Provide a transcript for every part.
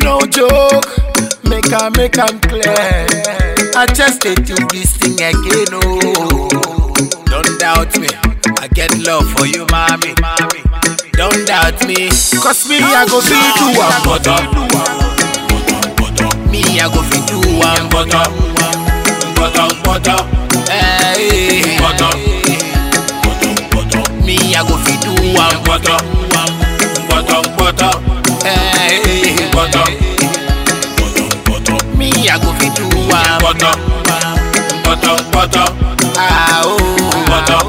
no joke. Make I make am clear. I just dey do this thing again, oh. Don't doubt me. I get love for you, mommy. Don't doubt me. Cause me, I go feel do one butter. Me, I go feel do one butter. Butter, butter. Hey. Butter. Me, I go feel do one butter. Butter, butter. Hey. Butter. Me, I go feel do one butter. Butter, butter. Ah, oh. Butter.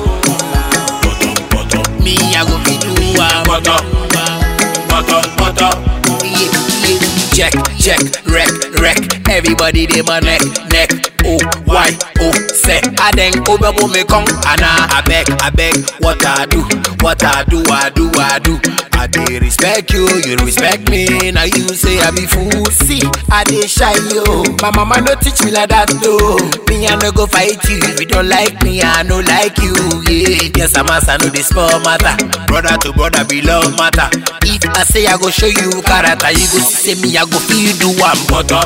Me, I go feel do one butter. Butter, butter. Yeah, yeah. Check, check, wreck, wreck. Everybody dey my neck, neck. Oh, why, oh, say. I then over me come, Anna. I beg, I beg. What I do, what I do, I do, I do. I dey respect you, you respect me. Now you say I be fool. See, I dey shy yo. My mama no teach me like that though. Me I no go fight you. If you don't like me, I no like you. Yeah, yes I'm a son of the small matter. Brother to brother be love matter. If I say I go show you character, you go see me I go feel do one butter.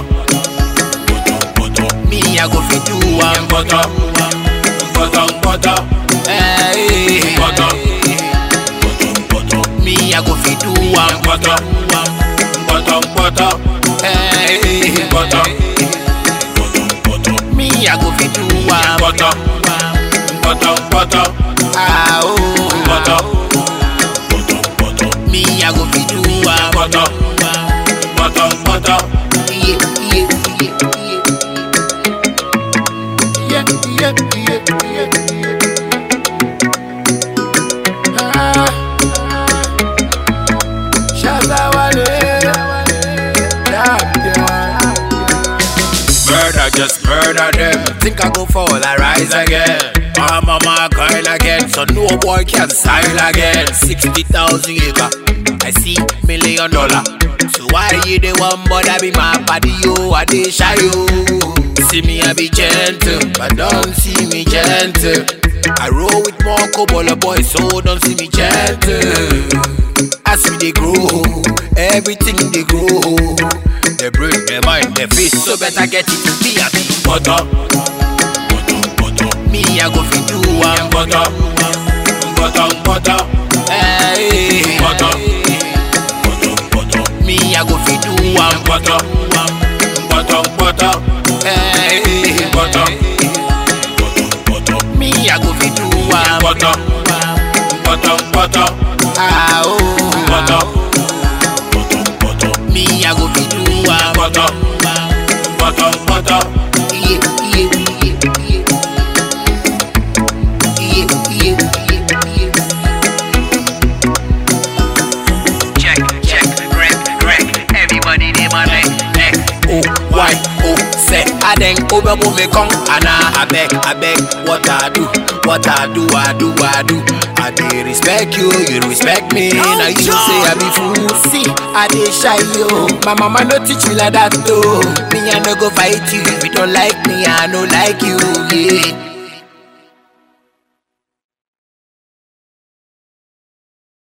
Me I go feel do one butter. Butter, butter. Hey, butter. Me I go feel do one butter. Butter, butter. Hey, butter. Me I go feel do one butter. Butter, butter. Ah, oh, butter. Me I go feel do one butter. Butter, butter. Yeah, yeah, yeah, yeah. Yeah, yeah, yeah, yeah. Ah, Shazawale. Damn, damn. Murder, just murder them. Think I go fall, I rise again. I'm on my coil again, so no boy can style again. 60,000 acre, I see million dollar. So why you the one bother be my body, yo? I dey shy, yo. See me, I be gentle, but don't see me gentle. I roll with more cobble boys, so don't see me gentle. As we dey grow, everything dey grow. They brain, their mind, their face, so better get it to be a big butter. Me, I go fit do one butter, butter, butter. Hey, butter. Me, I go fit do one butter, butter, butter. Hey, butter. Me, I go fit do one butter, butter, butter. Ah, oh, butter. Me, I go fit do one butter, butter, butter. Yeah, yeah, yeah, yeah. Yeah, yeah, yeah, yeah. Check, check, wreck, wreck. Everybody dey my neck, neck. Oh, why, oh, say. I then over me come, and I beg, I beg. What I do, what I do, I do, I do. I dey respect you, you respect me. Now you say I be fool. See, I dey shy yo. My mama no teach me like that though. Me I no go fight you. If you don't like me, I no like you. Yeah.